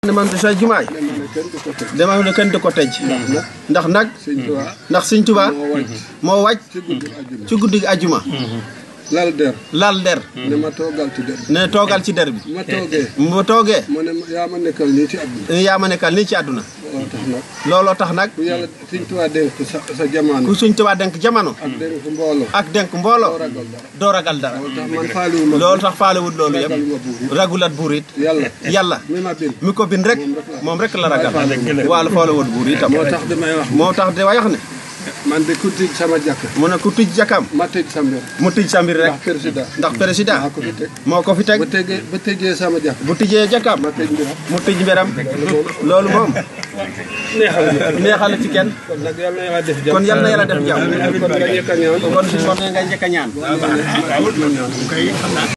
ne man sa jumaay dama ne kenn du ko tëj ndax nag ndax Sëñ Tuubaa moo wàcc ci guddi gi ajuma lal der lal der ne ma toogal ci der ne toogal ci der bi ma toogee mu toogee mu ne yaa ma nekkal nii ci àdduna yaa ma nekkal nii ci àdduna looloo tax nag looloo tax nag ku yàlla Sëñ Tuubaa dénk sa sa jamono ku Sëñ Tuubaa denk jamono ak dénk mbooloo ak denk mbooloo ragal dara doo ragal dara loolu tax man faaliwuma loolu tax faalewut loolu ragal yëpp ma buur ragulat buur it yàlla yàlla mi ma bind mi ko bind rek moom rek la ragal waala faalewut buur itam moo tax damay wax moo tax de wax ne man de ku tij sama jàkk mu ne ku tij jakam ma tëj sa mbir mu tij sa mbir rek ndax président ndax président maa ko fi teg moo ko fi teg ba tëjee ba tëjee sama jàkk bu tijjee jakam ma tëj mbiram mu tij mbiram loolu moom neexal ci kenn kon nag yàlla na yàlla def jàmm kon yal na yàlla def jàmm kon nga njëkk a ñaan kon su sottee ngay njëkk a ñaan